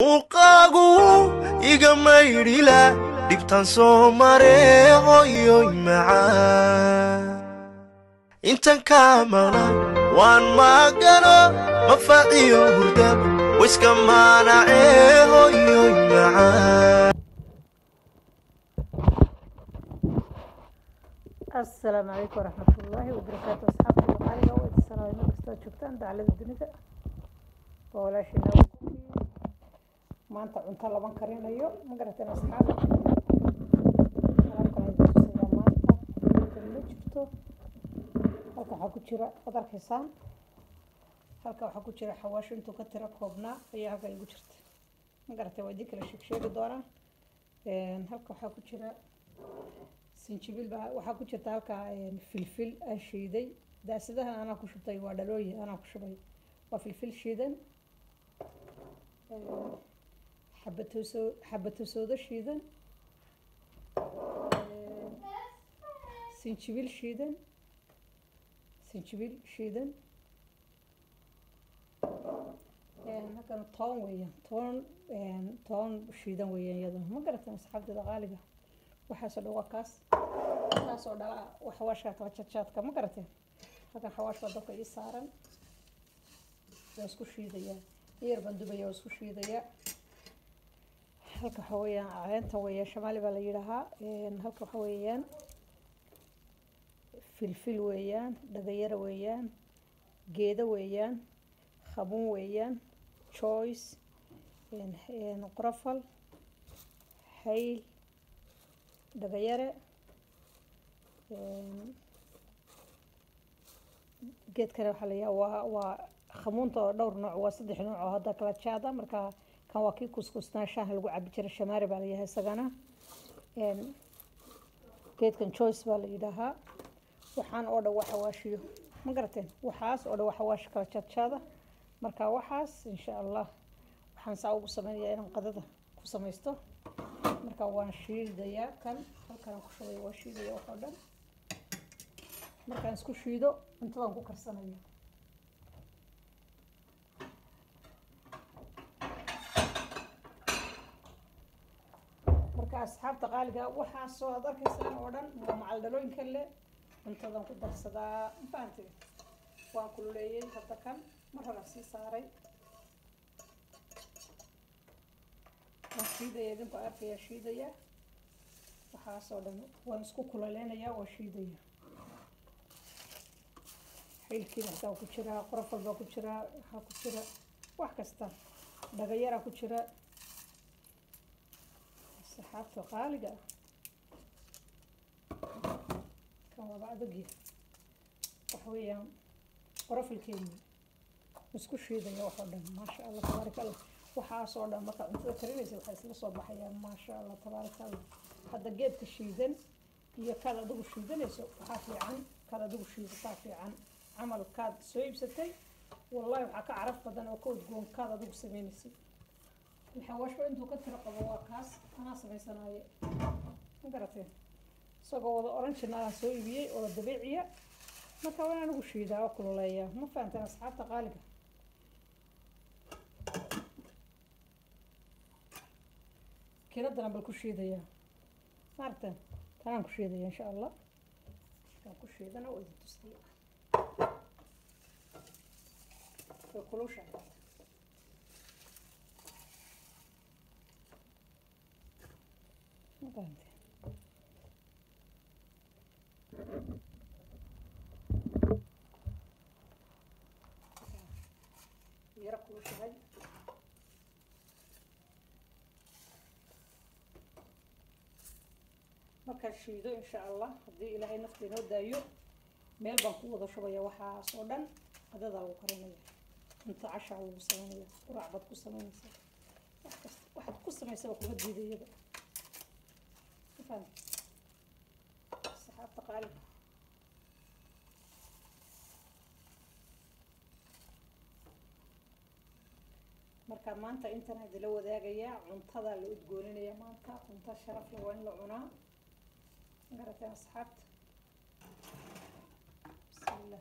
muuqaagu iga maydhila dhibtan soo mare hoyoy macaan intan kaa maqnaan waan maagano mafaciyo hurdab wiska maanacee hoyoy macaan asalaamu calaykum waraxmatullaahi wabarakaatu asxaabta qaaliga waa idin salaamay mar kastaad joogtaan daclada dunida waa walaashayna maanta cunto laban karinayo ma garateen asxaab alaabkan idin tusayaa maanta halkan ma jirto halkan waxaa ku jira waad arkaysaan halkan waxaa ku jira xawaasho intuu ka tiro koobnaa ayaa halkan igu jirta ma garateen waa idin kala sheeg sheegi doonaa halkan waxaa ku jira sinjibiil baa waxaa ku jirta halkaa filfil aan shiiday daasadahan anaa ku shubtay waa dhalooyin anaa ku shubay waa filfil shiidan xabatooso xabatosoodo shiidan sinjibiil shiidan sinjibiil shiidan halkan toon weeyaan toon toon shiidan weeyaan iyaduna ma garatan asxaabteeda qaaliga waxaasoo dhan waa kaas kaasoo dhala xawaashka kala jadjaadka ma garateen halkan xawaash baa dabka ii saaran waa isku shiidayaa yar baan dubaya waa isku shiidayaa halka waxa weeyaan caleenta weeyaan shamaali baa la yidhaahaa halka waxa weeyaan filfil weeyaan dhagayara weeyaan geedo weeyaan khabuun weeyaan joyce qorofal hayl dhagayare geedkana waxaa la yahaa waa waa khamuunta oo dhowr nooc waa saddex nooc oo hadda kala jaada marka kan waa kii kuskusnaa shaaha lagu cabi jiray shamaari baa la yahay isagana geedkan joyce baa la yidhaahaa waxaan oo dhan waa xawaashiyo ma garateen waxaas oo dhan waa xawaashi kala jaadjaada marka waxaas insha allah waxaan saa ugu sameynayaa inaan qadada ku samaysto marka waan shiidayaa kan halkaan ku shubay waan shiidaya wax oo dhan markaan isku shiido cuntadaan ku karsanaya marka asxaabta qaaliga waxaasoo aad arkaysaan oo dhan waa macal dhalooyinka le cuntadan ku darsadaa mafahanti waan kululeeyey hadda kan mar hore sii saaray waan shiidaya idinku arkaya shiidaya waxaasoo dhan waan isku kulaleynaya waa shiidaya xilkiina xitaa ku jiraa qorofal baa ku jiraa waxaa ku jira wax kasta dhagayaraa ku jira saxaabta qaaliga kan waaba adagya waxa weeyaan qorofalkeeni isku shiidaya waxoo dhan maasha allah tabaaraka allah waxaasoo dhan markaa cuntada karinaysa waxay isla soo baxayaan maasha allah tabaaraka allah hadda geedka shiidan iyo kaad adigu shiidanayso waxaa fiican kaad adigu shiidataa fiican camal kaad soo iibsatay wallahi waxaa ka caraf badan oo ka udgoon kaad adigu sameynaysa xawaashba intuu ka tiro qabo waa kaas anaa samaysanaaye ma garateen isagoo wada oranjina aan soo iibiyey oo dabiiciya marka waan anigu shiidaa oo kululeeyaa ma fahanteen asxaabta qaaliga kiradana bal ku shiidayaa maaragteen tanaan ku shiidaya insha allah markaan ku shiidana waa idin tusaya way kulusha mafahante yaro kulushahay markaan shiido insha allah haddii ilaahay nafta inoo daayo meel baan ku wada shubaya waxaas oo dhan qadadaa lagu karinaya cunto cashaa lagu sameynaya quraac baad ku sameynaysa wax kasta waxaad ku samaysaba kuma diidayaba mafahant saxaabta qaaliga marka maanta intan idila wadaagayaa cuntada la udgooninaya maanta cunto sharaf leh waa in la cunaa garateen asxaabta bismillah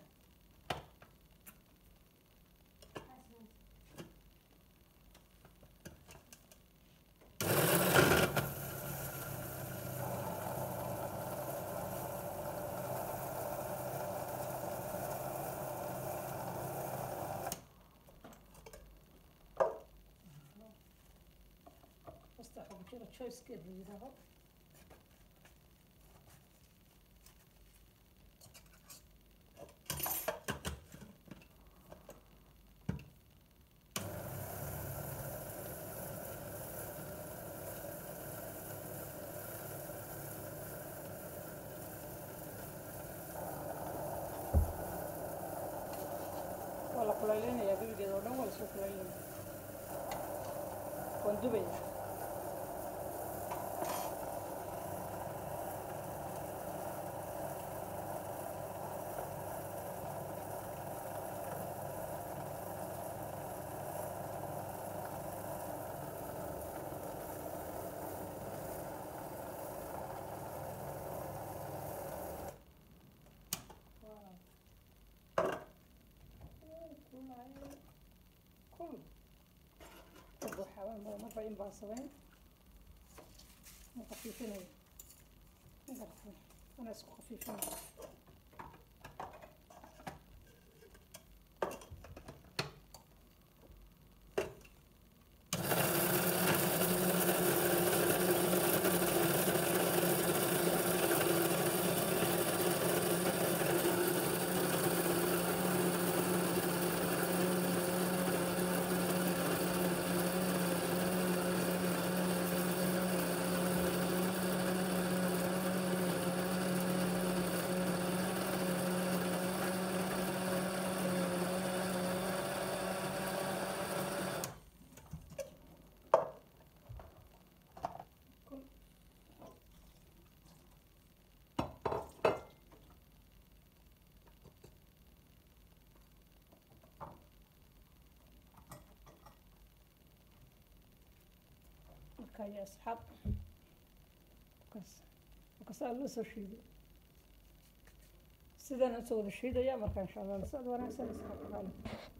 ku jira choicekeed la yidhaaho waa la kulaylinaya gebigeeda oo dhan waa lasoo kulaylinaya waan dubaya kul waxaa marba in baa sameyn ma khafiifinayo magarata ana isku khafiifinayo marka ya asxaab kaas kasaa loo soo shiiday sidaan usoo wada shiidaya marka insha allah lasocod wanaagsan asxaabta qaaliga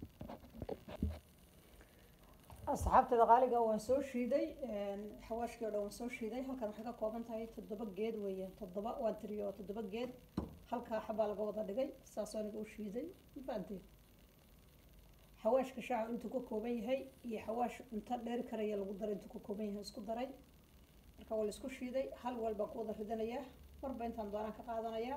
asxaabtada qaaliga waan soo shiiday xawaashkii o dhan waan soo shiiday halkan waxay ka kooban tahay toddoba geed weeyaan toddoba waan tiriyo toddoba geed halkaa xabaa laga wada dhigay saasoo aniga u shiiday mafahanteen xawaashka shaaca intuu ka kooban yahay iyo xawaash cunto dheeri karaya lagu daray intuu ka kooban yahay isku daray marka waa la isku shiiday hal wal baan ku wada ridanayaa marba intaan doonaan ka qaadanayaa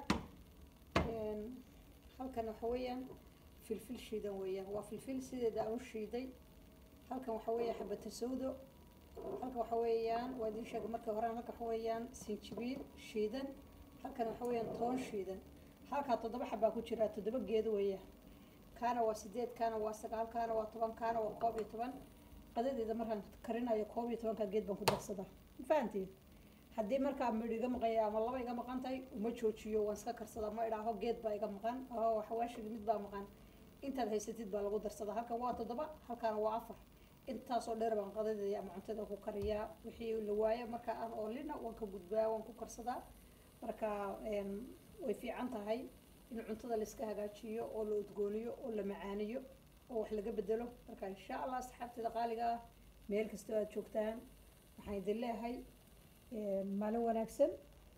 halkan waxa weeyaan filfil shiidan weeyaan waa filfil sideeda aan u shiiday halkan waxa weeyaan xabata sawdo halkan waxa weeyaan waa idiin sheegay markii horaan halkan waxa weeyaan sinjibiil shiidan halkan waxa weeyaan toon shiidan halkaa toddoba xabaa ku jira toddoba geedo weeyaan kaana waa sideed kaana waa sagaal kaana waa toban kaana waa koob iyo toban qadadeeda markaan karinayo koob iyo tobanka geed baan ku darsadaa ma fahantiin haddii markaa midh iga maqanya ama laba iga maqan tahay uma joojiyo waan iska karsadaa ma idhaaho geed baa iga maqan oo xawaashigi mid baa maqan intaad haysatid baa lagu darsadaa halkan waa toddoba halkaana waa afar intaasoo dheer baan qadadeeda ama cuntada ku kariyaa wixii la waayo marka aan oolina waan ka gudbaa waan ku karsadaa marka way fiican tahay in cuntada laiska hagaajiyo oo la udgooniyo oo la macaaniyo oo wax laga bedelo marka insha allah asxaabteeda qaaliga ah meel kastoo aad joogtaan waxaan idin leeyahay maalin wanaagsan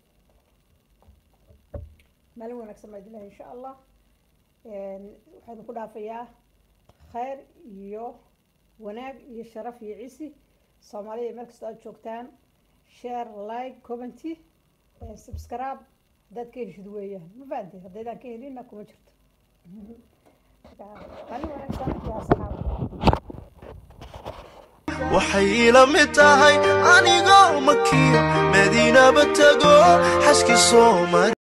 maalin wanaagsan baan idin leeyahay insha allah waxaan ku dhaafayaa khayr iyo wanaag iyo sharaf iyo cisi soomaaliya meel kastoo aad joogtaan share like commenty subscribe haddaad ka heshid weeyaan ma fahamtay haddaydaan ka helinna kuma jirto maalin wanaagsan iyo asxaab waxay ila mid tahay anigoo makiyo madiinaba tago xaskii soomali